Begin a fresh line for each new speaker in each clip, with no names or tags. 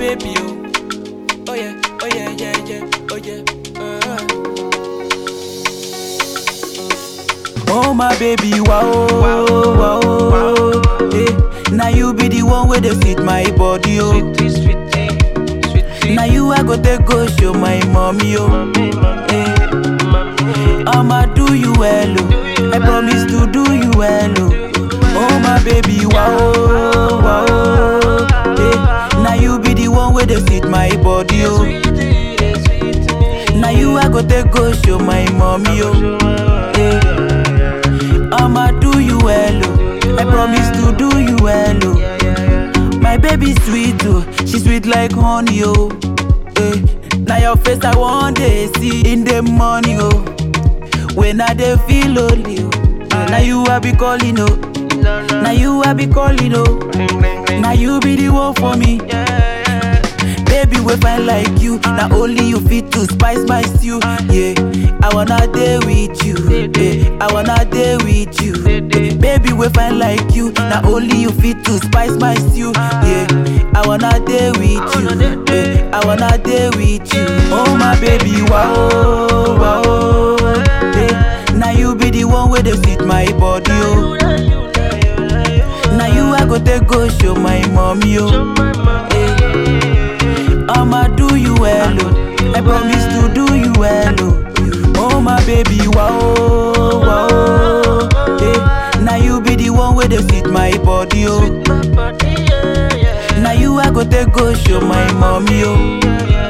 baby, oh. Oh yeah, oh yeah, yeah, yeah, oh yeah. Uh. Oh my baby, wow, wow, wow. Hey, now you be the one where they fit my body, oh.
Sweetie, sweetie, sweetie.
Now you I go take go show my mommy, oh.
Mommy, mommy,
Hey,
mommy.
I'ma do you well, oh. I promise to do you well, oh. Oh my baby, wow, wow. Hey, now you be the one where they fit my body, oh.
Sweetie, sweetie.
Now you I go take go show my mommy, oh. Hey, I'ma do you well, oh. I promise to do you well, oh. My baby sweet, oh. She sweet like honey, oh. Hey, now your face I want to see in the morning, oh. When I dey feel lonely, oh. Now you I be calling, oh.
No, no.
Now you I be calling, oh.
Ring, ring, ring.
Now you be the one for me.
Yeah, yeah.
Baby, we find like you. Now only you fit to spice my stew. Yeah, I wanna day with you. Yeah, I wanna day with you. Baby, we find like you. Now only you fit to spice my stew. Yeah, I wanna day with you. Yeah, I wanna day with you. Oh my baby, wow, wow. Yeah, now you be the one where they fit my body, oh. Now you I go take go show my mommy, oh. I'ma do you well, oh. I promise to do you well, oh. Oh my baby, wow, wow. Hey, now you be the one where they fit my body, oh. Now you I go take go show my mommy, oh.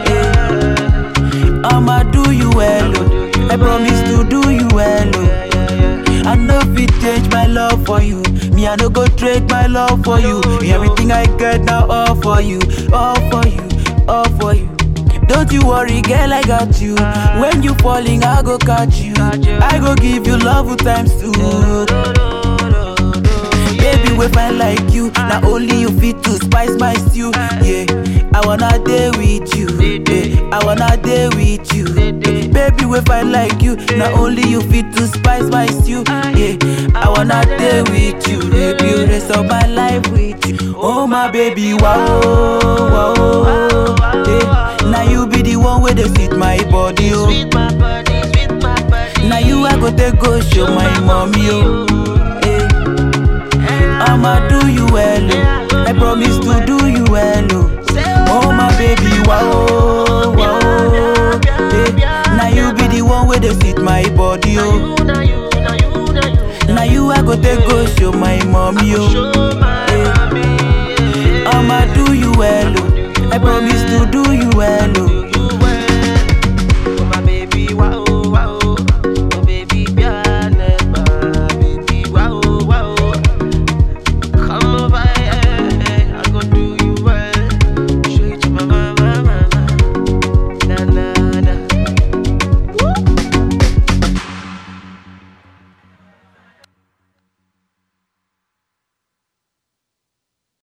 Hey, I'ma do you well, oh. I promise to do you well, oh. I know fit change my love for you. Me, I no go trade my love for you. Everything I get now, all for you, all for you, all for you. Don't you worry, girl, I got you. When you falling, I go catch you. I go give you love with times two. Baby, we find like you. Now only you fit to spice my stew. Yeah, I wanna day with you. Yeah, I wanna day with you. Baby, we find like you. Now only you fit to spice my stew. Yeah, I wanna day with you. Baby, you rest of my life with you. Oh my baby, wow, wow. Yeah, now you be the one where they fit my body, oh. Now you I go take go show my mommy, oh. Hey. I'ma do you well, oh. I promise to do you well, oh. Oh my baby, wow, wow. Hey, now you be the one where they fit my body, oh. Now you I go take go show my mommy, oh. Hey, I'ma do